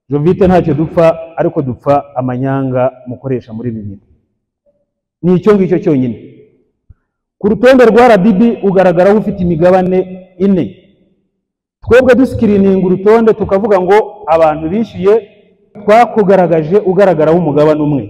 jovite ntacyo dupfa ariko dupfa amanyanga mukoresha muri bibiri ni icyo ngicyo cyonyine ku rutonde rwa rdb ugaragaraho ufite imigabane ine twebwe dusikirininga urutonde tukavuga ngo abantu bishyuye twakugaragaje ugaragaraho umugabane umwe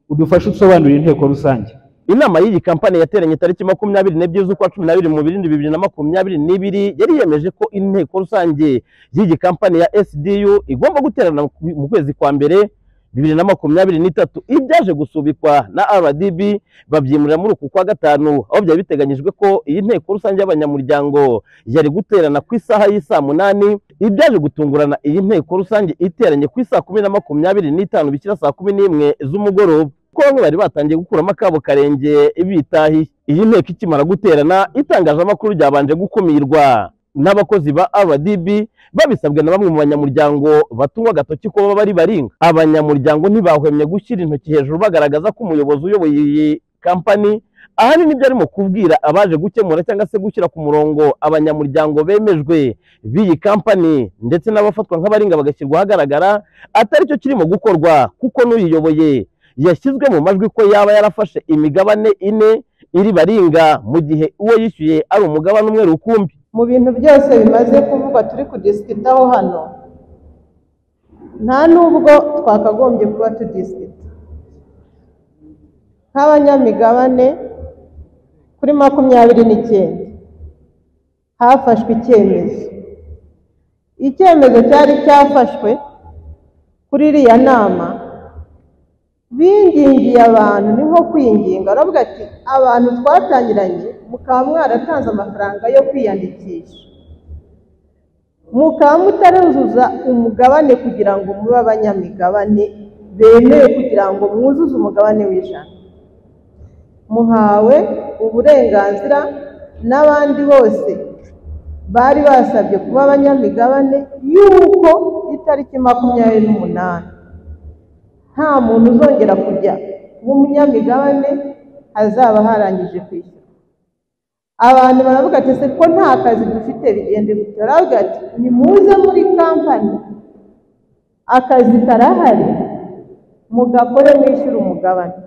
udufashe usobanurira inteko rusange inama y'iyi kampani yateranye tariki makumyabiri n'ebyiri z'ukwa cumi n'abiri mu birindi bibiri na makumyabiri n'ibiri yari yemeje ko inteko rusange y'iyi kampani ya sdu igomba guterana mu kwezi kwa mbere bibiri na makumyabiri n'itatu ibyaje gusubikwa na rdb babyimurira muri uku kwa gatanu aho byari biteganyijwe ko iyi nteko rusange y'abanyamuryango yari guterana ku isaha y'i saa munani ibyaje gutungurana iyi nteko rusange iteranye ku isaa kumi na makumyabiri n'itanu bikira saa kumi n'imwe z'umugoroba kuko bamwe bari batangiye gukuramo akabo karenge bitahiye iyi nteko ikimara guterana itangazamakuru ryabanje gukumirwa n'abakozi ba rdb babisabwe na bamwe mu banyamuryango batungwa agatoki ko baba bari baringa abanyamuryango ntibahwemye gushyira intoki hejuru bagaragaza ko umuyobozi uyoboye iyi kampani ahanini ibyo arimo kubwira abaje gukemura cyangwa se gushyira ku murongo abanyamuryango bemejwe b'iyi kampani ndetse n'abafatwa nk'abaringa bagashyirwa ahagaragara atari cyo kirimo gukorwa kuko n'uyiyoboye yashyizwe mu majwi ko yaba yarafashe imigabane ine iri baringa mu gihe uwo yishyuye ari umugabane umwe rukumbi mu bintu byose bimaze kuvugwa turi kudisikitaho hano nta n'ubwo twakagombye kuba tudisikita nk'abanyamigabane kuri makumyabiri n'icyenda hafashwe icyemezo icyemezo cyari cyafashwe kuri iriya nama bingingiye abantu ni nko kwinginga aravuga ati abantu twatangiranye mukaba mwaratanze amafaranga yo kwiyandikisha mukaba mutaruzuza umugabane kugira ngo mube abanyamigabane bemewe kugira ngo mwuzuze umugabane w'ijana muhawe uburenganzira n'abandi bose bari basabye kuba abanyamigabane y'uko itariki makumyabiri n'umunani nta muntu uzongera kujya kuba umunyamigabane hazaba harangije kwishyura abantu baravuga ati se ko nta kazi dufite bigende gutya baravuga ati nimuze muri kampani akazi karahari mugakore mwishyure umugabane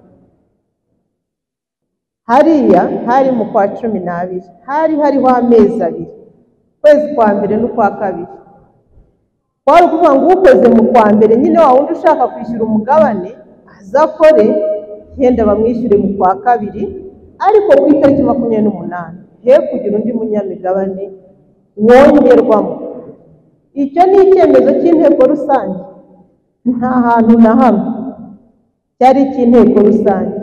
hariya hari mu kwa cumi n'abiri hari hariho amezi abiri ukwezi kwa mbere n'ukwa kabiri kwari ukuvuga ngo ukoze mu kwa mbere nyine wa wundi ushaka kwishyura umugabane azakore yenda bamwishyure mu kwa kabiri ariko ku itariki makumyabiri n'umunani ye kugira undi munyamigabane wongerwamo icyo ni icyemezo cy'inteko rusange nta hantu na hamwe cyari icy'inteko rusange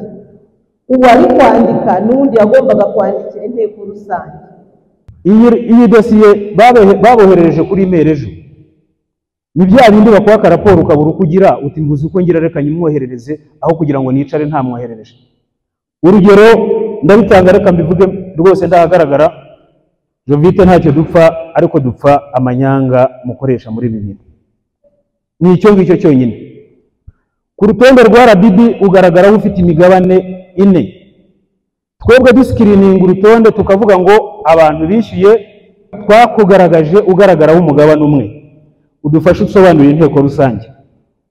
uwari kwandika n'undi yagombaga kwandikira inteko rusange iyi dosiye baboherereje kuri imeri ejo ni bya bindi bakuha akaraporo ukabura uko ugira uti mbuze uko ngira reka nyimwoherereze aho kugira ngo nicare ntamwoherereje urugero ndabitanga reka mbivuge rwose ndahagaragara jovite ntacyo dupfa ariko dupfa amanyanga mukoresha muri bibiri ni icyo ngicyo cyonyine ku rutonde rwa rdb ugaragaraho ufite imigabane ine twebwe dusikirininga urutonde tukavuga ngo abantu bishyuye twakugaragaje ugaragaraho umugabane umwe udufashe usobanurira inteko rusange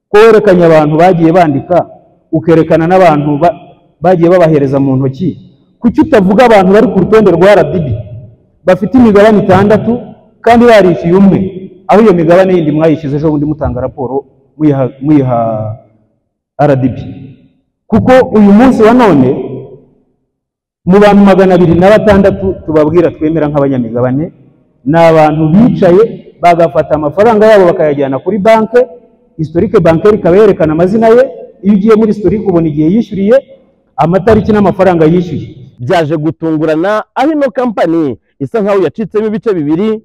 ko werekanye abantu bagiye bandika ukerekana n'abantu bagiye babahereza mu ntoki kuki utavuga abantu bari ku rutonde rwa rdb bafite imigabane itandatu kandi barishyuye umwe aho iyo migabane yindi mwayishyize ejo bundi mutanga raporo muyiha rdb kuko uyu munsi wa none mu bantu magana abiri na batandatu tubabwira twemera nk'abanyamigabane ni abantu bicaye bagafata amafaranga yabo bakayajyana kuri banki historike bankeri ikaba yerekana amazina ye iyo ugiye muri historike ubona igihe yishyuriye amatariki n'amafaranga yishyuye byaje gutungurana aho ino kampani isa nkaho yacitsemo ibice bibiri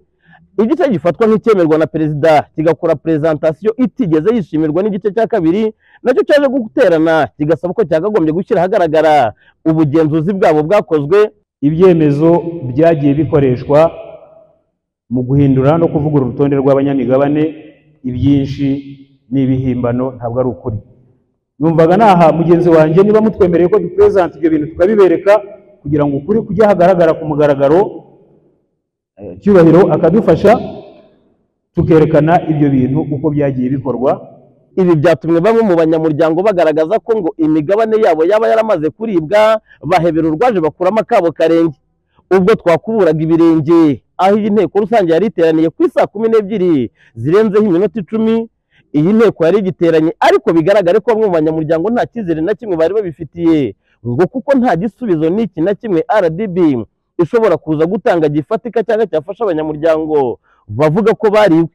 igice gifatwa nk'icyemerwa na perezida kigakora perezantasiyo itigeze yishimirwa n'igice cya kabiri nacyo cyaje guterana kigasaba ko cyakagombye gushyira ahagaragara ubugenzuzi bwabo bwakozwe ibyemezo byagiye bikoreshwa mu guhindura no kuvugurura urutonde rw'abanyamigabane ibyinshi n'ibihimbano ntabwo ari ukuri numvaga naha mugenzi wanjye niba mutwemereye ko duperezanta ibyo bintu tukabibereka kugira ngo ukuri kujya hagaragara ku mugaragaro cyubahiro akadufasha tukerekana ibyo bintu uko byagiye bikorwa ibi byatumye bamwe mu banyamuryango bagaragaza ko ngo imigabane yabo yaba yaramaze kuribwa bahebera urwaje bakuramo akabo karenge ubwo twakuburaga ibirenge aho iyi nteko rusange yari iteraniye ku isaa kumi n'ebyiri zirenzeho iminota icumi iyi nteko yari igiteranye ariko bigaragare ko bamwe mu banyamuryango nta cyizere na kimwe bari babifitiye ngo kuko nta gisubizo n'iki na kimwe rdb ishobora kuza gutanga gifatika cyangwa cyafasha abanyamuryango bavuga ko bariwe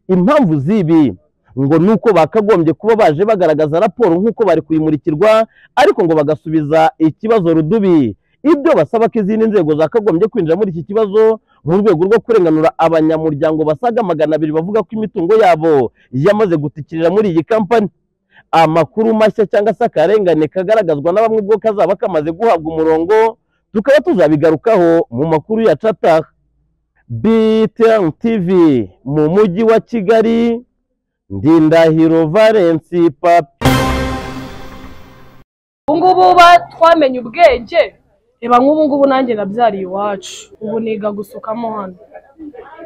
impamvu z'ibi ngo ni uko bakagombye kuba baje bagaragaza raporo nk'uko bari kuyimurikirwa ariko ngo bagasubiza ikibazo rudubi ibyo basaba ko izindi nzego zakagombye kwinjira muri iki kibazo mu rwego rwo kurenganura abanyamuryango basaga magana abiri bavuga ko imitungo yabo yamaze gutikirira muri iyi kampani amakuru mashya cyangwa se akarengane kagaragazwa na bamwe ubwo kazaba kamaze guhabwa umurongo tukaba tuzabigarukaho mu makuru yacu ataha BTN TV mu mujyi wa Kigali Ndindahiro Valence Papi. ubu ngubu ba twamenye ubwenge reba nk'ubu ngubu nanjye nabyariye iwacu ubu niga gusukamo hano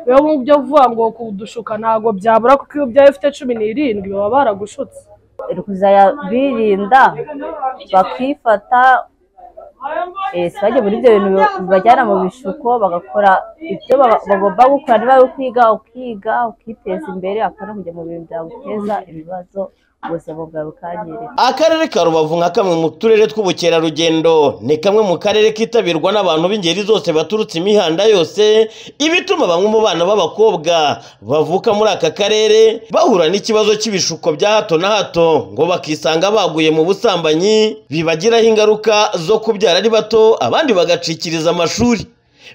rero mu byo vuga ngo kudushuka ntabwo byabura kuko iyo byawe ufite cumi n'irindwi baba baragushutse kuzajya birinda bakifata eh, si bajye muri ibyo bintu bi- bibajyana mu bishuko bagakora ibyo baba- bagomba gukora niba ari ukwiga ukiga ukiteza imbere akora kujya mu bintu byaguteza ibibazo ubuzima bwawe bukangirika Akarere ka Rubavu nka kamwe mu turere tw'ubukerarugendo ni kamwe mu karere kitabirwa n'abantu b'ingeri zose baturutse imihanda yose ibituma bamwe mu bana b'abakobwa bavuka muri aka karere bahura n'ikibazo cy'ibishuko bya hato na hato ngo bakisanga baguye mu busambanyi bibagiraho ingaruka zo kubyara ari bato abandi bagacikiriza amashuri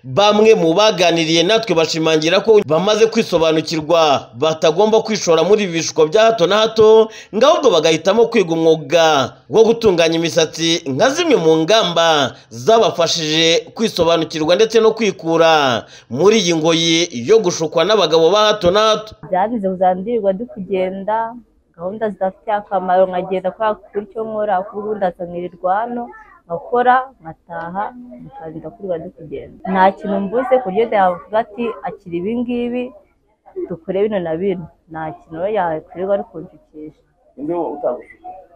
bamwe mu baganiriye natwe bashimangira ko bamaze kwisobanukirwa batagomba kwishora muri ibi bishuko bya hato na hato ngo ahubwo bagahitamo kwiga umwuga wo gutunganya imisatsi nka zimwe mu ngamba zabafashije kwisobanukirwa ndetse no kwikura muri iyi ngoyi yo gushukwa n'abagabo ba hato na hato byanze kuzandirirwa ndi kugenda gahunda zidafitiye akamaro nkagenda kubera kuri icyo nkora kuko ubundi asangirirwa hano nkakora nkataha mukarinda kurirwa ndi kugenda nta kintu mbuze ku buryo yavuga ati akira ibi ngibi dukore bino na bino nta kintu rero yakwirirwa ari kunjukisha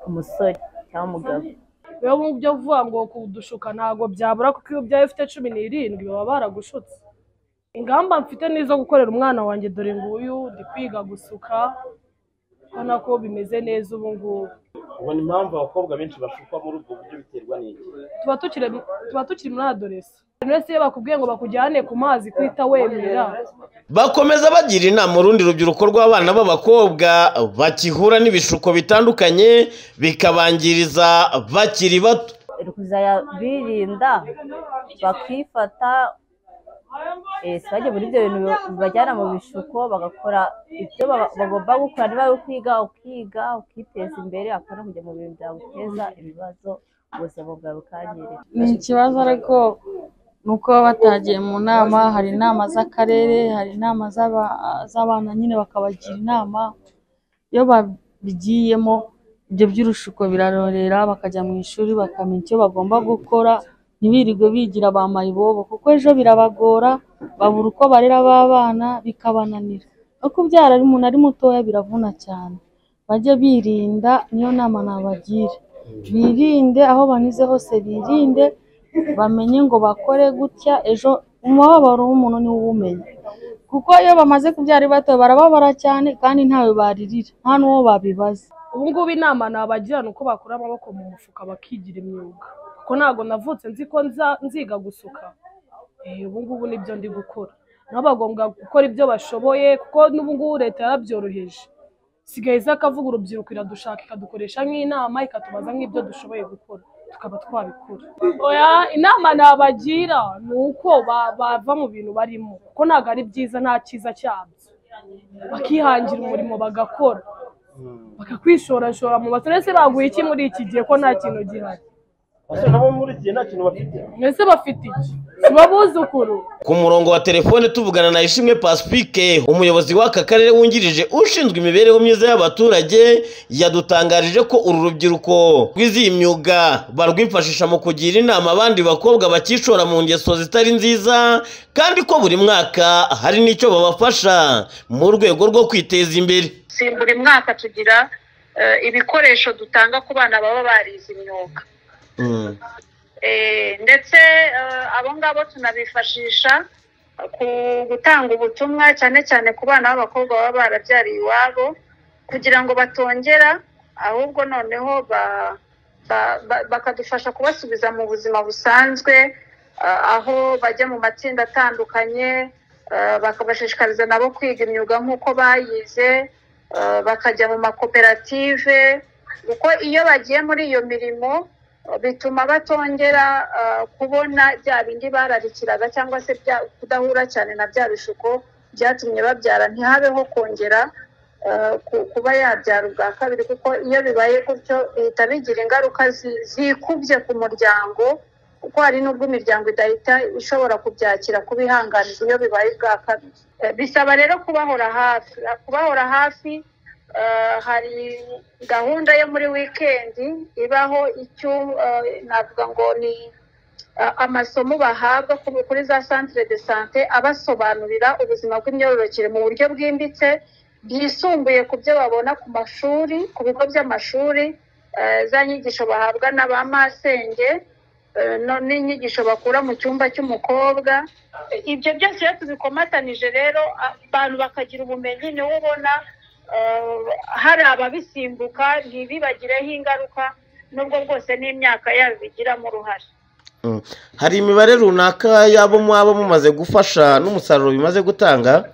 umusore cyangwa umugabo rero mu byo vuga ngo kudushuka ntabwo byabura kuko iyo byawe ufite cumi n'irindwi baba baragushutse ingamba mfite ni izo gukorera umwana wanjye dore nguyu ndi kwiga gusuka ubona ko bimeze neza ubu ngubu ubona impamvu abakobwa benshi bashukwa muri ubwo buryo biterwa n'iki tuba tukiri tuba tukiri muri adolesi wese iyo bakubwiye ngo bakujyane ku mazi kwita wemera bakomeza bagira inama urundi rubyiruko rw'abana b'abakobwa bakihura n'ibishuko bitandukanye bikabangiriza bakiri bato kuzajya birinda bakifata eh, si bajye muri ibyo bintu bi- bibajyana mu bishuko bagakora ibyo baba- bagomba gukora niba ari ukwiga ukiga ukiteza imbere akora kujya mu bintu byaguteza ibibazo ubuzima bwawe bukangirika ni ikibazo ariko ni uko baba batagiye mu nama hari inama z'akarere hari inama z'aba- z'abana nyine bakabagira inama iyo babigiyemo ibyo by'urushuko birarorera bakajya mu ishuri bakamenya icyo bagomba gukora ntibirirwe bigira ba mayibobo kuko ejo birabagora babura uko barera abana bikabananira no kubyara ari umuntu ari mutoya biravuna cyane bajye birinda niyo nama nabagira birinde aho banyuze hose birinde bamenye ngo bakore gutya ejo umubabaro w'umuntu niwo ubumenya kuko iyo bamaze kubyara ari bato barababara cyane kandi ntawe baririra nta n'uwo babibaza ubu ngubu inama nabagira ni uko bakura amaboko mu mufuka bakigira imyuga kuko ntabwo navutse nzi ko nza- nziga gusuka Eh, ubu ngubu nibyo ndi gukora nabo bagomba gukora ibyo bashoboye kuko n'ubu ngubu leta yarabyoroheje sigaye iza akavuga urubyiruko iradushaka ikadukoresha nk'inama ikatubaza nk'ibyo dushoboye gukora tukaba twabikora oya inama nabagira ni uko ba- bava mu bintu barimo kuko ntabwo ari byiza nta cyiza cyabyo bakihangira umurimo bagakora bakakwishorashora mu baturese baguye iki muri iki gihe ko nta kintu gihari Ese nabo muri iki gihe nta kintu bafite mwese bafite iki si bo buzukuru ku murongo wa telefone tuvugana na ishimwe pasipike umuyobozi w'aka karere wungirije ushinzwe imibereho myiza y'abaturage yadutangarije ko uru rubyiruko rwize iyi myuga barwifashisha mu kugira inama abandi bakobwa bakishora mu ngeso zitari nziza kandi ko buri mwaka hari n'icyo babafasha mu rwego rwo kwiteza imbere si buri mwaka tugira eh, ibikoresho dutanga ku bana baba barize imyuga Mm. Eh, ndetse eh, abo ngabo tunabifashisha eh, ku gutanga ubutumwa cyane cyane ku bana b'abakobwa baba barabyariye iwabo kugira ngo batongera ahubwo noneho ba- ba- ba- bakadufasha kubasubiza mu buzima busanzwe eh, aho bajya mu matsinda atandukanye eh, bakabashishikariza nabo kwiga imyuga nk'uko bayize eh, bakajya mu makoperative kuko iyo bagiye muri iyo mirimo eh, bituma batongera eh, kubona bya bindi bararikiraga cyangwa se bya- kudahura cyane na bya bishuko byatumye babyara ntihabeho kongera eh, ku- kuba yabyara ubwa kabiri kuko iyo bibaye gutyo bihita bigira ingaruka zi- zikubye ku muryango kuko hari n'ubwo imiryango idahita ishobora kubyakira kubihanganira iyo bibaye ubwa kabiri Eh, bisaba rero kubahora hafi kubahora hafi eh, hari gahunda yo muri wikendi ibaho icyo eh, navuga ngo ni eh, amasomo bahabwa ku- kuri za centre de sante abasobanurira ubuzima bw'imyororokere mu buryo bwimbitse byisumbuye ku byo babona ku mashuri ku bigo by'amashuri eh, za nyigisho bahabwa na ba masenge eh, no- n'inyigisho bakura mu cyumba cy'umukobwa ibyo byose iyo tubikomatanije rero a- abantu bakagira ubumenyi niwo ubona eh, hari ababisimbuka ntibibagireho ingaruka nubwo bwose n'imyaka yabo bigiramo uruhare Mm. hari imibare runaka y'abo mwaba mumaze gufasha n'umusaruro bimaze gutanga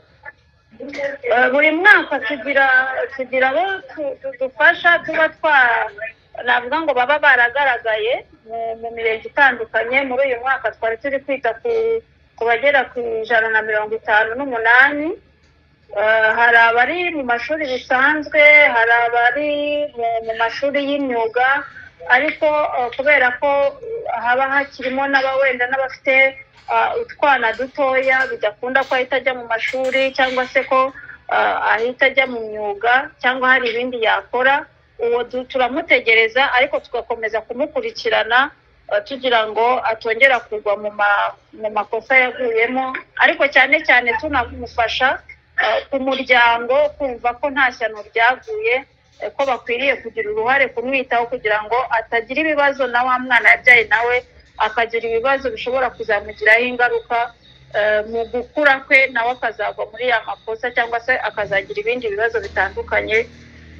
Eh, buri mwaka tugira tugira abo tu- tu- dufasha tuba twa navuga ngo baba baragaragaye mu mu mirenge itandukanye muri uyu mwaka twari turi kwita ku ku bagera ku ijana na mirongo itanu n'umunani Eh, hari abari mu mashuri bisanzwe hari abari mu- mu mashuri y'imyuga ariko eh, kubera ko eh, haba hakirimo n'aba wenda n'abafite ah, utwana dutoya bidakunda ko ahita ajya mu mashuri cyangwa se ko ah, ahita ajya mu myuga cyangwa hari ibindi yakora uwo du- turamutegereza ariko tugakomeza kumukurikirana eh, tugira ngo atongera kugwa mu ma- mu makosa yaguyemo ariko cyane cyane tunamufasha eh, ku muryango kumva ko nta shyano ryaguye eh, ko bakwiriye kugira uruhare kumwitaho kugira ngo atagira ibibazo na wa mwana yabyaye nawe akagira ibibazo bishobora kuzamugiraho ingaruka eh, mu gukura kwe nawe akazagwa muri ya makosa cyangwa se akazagira ibindi bibazo bitandukanye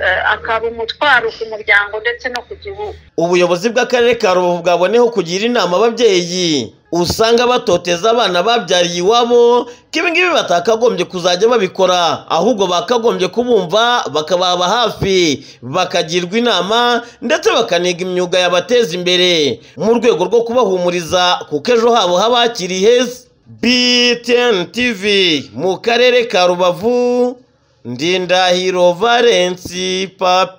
eh, akaba umutwaro ku muryango ndetse no ku gihugu ubuyobozi bw'akarere ka rubavu bwaboneyeho kugira inama ababyeyi usanga batoteza abana babyariye iwabo ko ibi ngibi batakagombye kuzajya babikora ahubwo bakagombye kubumva bakababa hafi bakagirwa inama ndetse bakaniga imyuga yabateza imbere mu rwego rwo kubahumuriza kuko ejo habo haba hakiri heza btn tv mu karere ka rubavu ndindahiro valensi papi